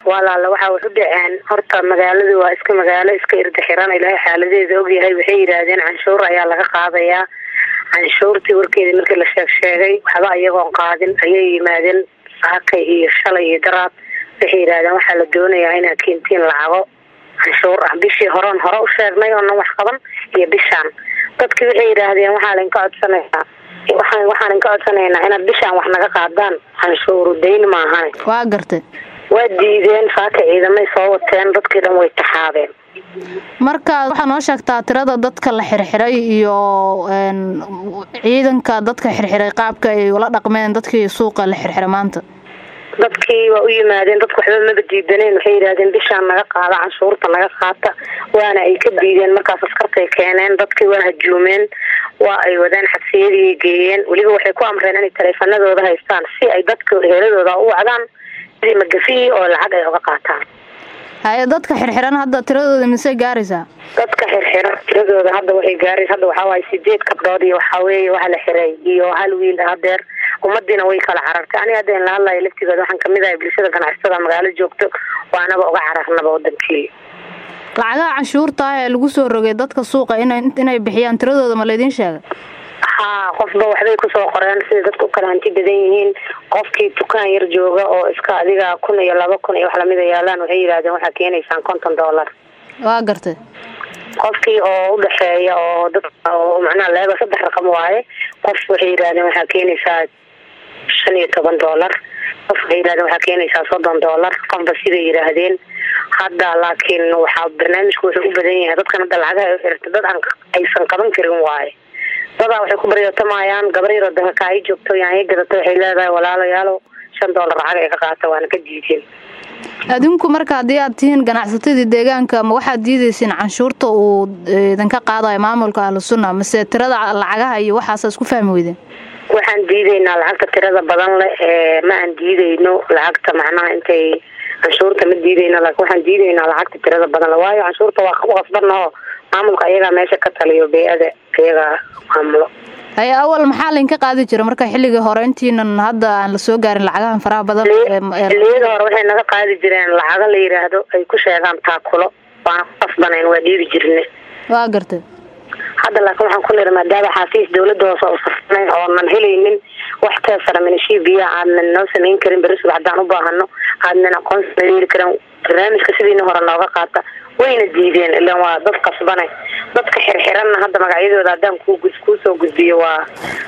walaala waxaa wax u dhaceen horta magaaladu waa iska magaalo iska irda xiran ilaahay xaaladeeda ogyahay waxay yidhaahdeen canshuur ayaa laga qaadayaa canshuurtii warkeedii markii la sheeg sheegay waxba iyagoon qaadin ayay yimaadeen saakay iyo shalay iyo daraad waxay yidhahdeen waxaa la doonayaa inaad keentiin lacago canshuur ah bishii horeon hore u sheegnay oonan wax qaban iyo bishaan dadkii waxay yidhaahdeen waxaa lainka codsanayaa waxaan waxaan inka codsanaynaa inaad bishaan wax naga qaadaan canshuuru dayn maahane waa gartay waa diideen saaka ciidamay soo wateen dadkii dhan way taxaabeen marka waxaa noo sheegtaa tirada dadka la xirxiray iyo ciidanka dadka xirxiray qaabka ay ula dhaqmeen dadkii suuqa la xirxiray maanta dadkii waa u yimaadeen dadku waxba maba diidaneen waxay yidhahdeen bishaan naga qaada canshuurta naga qaata waana ay ka diideen markaas askartay keeneen dadkii waa hajuumeen waa ay wadeen xabsiyadii geeyeen weliba waxay ku amreen inay taleefanadooda haystaan si ay dadka heeladooda u wacdaan sidii magafihii oo lacag ay uga qaataan haye dadka xirxiran hadda tiradooda misey gaaraysaa dadka xirxiran tiradooda hadda waxay gaaraysa hadda waxaa waaye sideed kabdhood iyo waxaa weeye waxa la xiray iyo hal wiil hadeer ummadiina way kala carartay aniga hadda in la hadlayo laftigooda waxaan kamid ahay bulshada ganacsatada magaalo joogto waanaba uga cararnaba wadankii lacagaha canshuurta ah ee lagu soo rogay dadka suuqa ina inay bixiyaan tiradooda ma laydin sheegay haa qofba waxbay kusoo qoreen sida dadku ukala hanti badan yihiin qofkii dukaan yar jooga oo iska adiga kun iyo laba kun iyo wax lamida yaalaan waxay yidhahdeen waxaa keenaysaan konton dollar waa gartay qofkii oo udhaxeeya oo dad oo macnaha leeba saddex raqam waaye qof waxay yidhahdeen waxaa keenaysaa shan iyo toban dollar qof waxay yidhahdeen waxaa keenaysaa soddon dollar qofba siday yidhaahdeen hadda laakiin waxaa barnaamijku wuxuu u badan yahay dadkan hadda lacagaha u xirta dad aan aysan qaban karin waaye dadaa waxay ku baryootamayaan gabar yaro danka ay joogto yaanya gadata waxay leedahay walaalayaalo shan dollar lacag ay ka qaata waana ka diideen adinku marka haddii aad tihiin ganacsatadii deegaanka ma waxaad diidaysiin canshuurta uu idinka qaadayo maamulka ahlusunna mase tirada lacagaha iyo waxaasa isku fahmi weydeen waxaan diidaynaa lacagta tirada badan leh ee ma aan diidayno lacagta macnaha intay canshuurta ma diidayno laakiin waxaan diidaynaa lacagta tirada badan leh waayo canshuurta waa u qasbannaho maamulka ayagaa meesha ka taliyo bey-ada ayagaa maamulo haye awal maxaa laydinka qaadi jira marka xilligii hore intiinan hadda aan lasoo gaarin lacagahan faraha badan xilliyada hore waxay naga qaadi jireen lacago la yidhaahdo ay ku sheegaan taakulo waana ku qasbanayn waa dhiibi jirne waa gartay hadda laakiin waxaan ku niri maadaama xaafiis dawladda hoose u safnayn oonan helaynin wax teesara minashii biyaha aadnan noo samayn karin beri subax haddaan u baahano aadnan aqoonsi yeeli karin barnaamijka sidiina hore nooga qaata wayna diideen ilaan waa dad qasbane dadka xirxiranna hadda magacyadooda haddaan ku kuusoo gudbiyo waa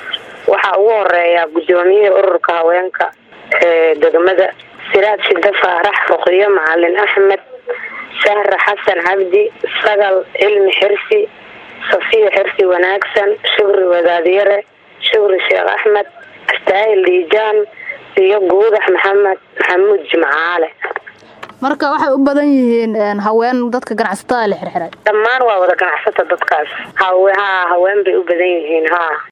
waxaa ugu horeeya guddoomiyaha ururka haweenka ee degmada siraad shida faarax ruqyo macalin axmed sahra xasan cabdi sagal cilmi xirsi safiya xirsi wanaagsan shukri wadaadyare shukri sheekh axmed astaahil diijaan iyo guudax maxamed maxamuud jimcaale marka waxay u badan yihiin haween dadka ganacsatada la xirxiray dhammaan waa wada ganacsata dadkaas hawe haa haween bay u badan yihiin haa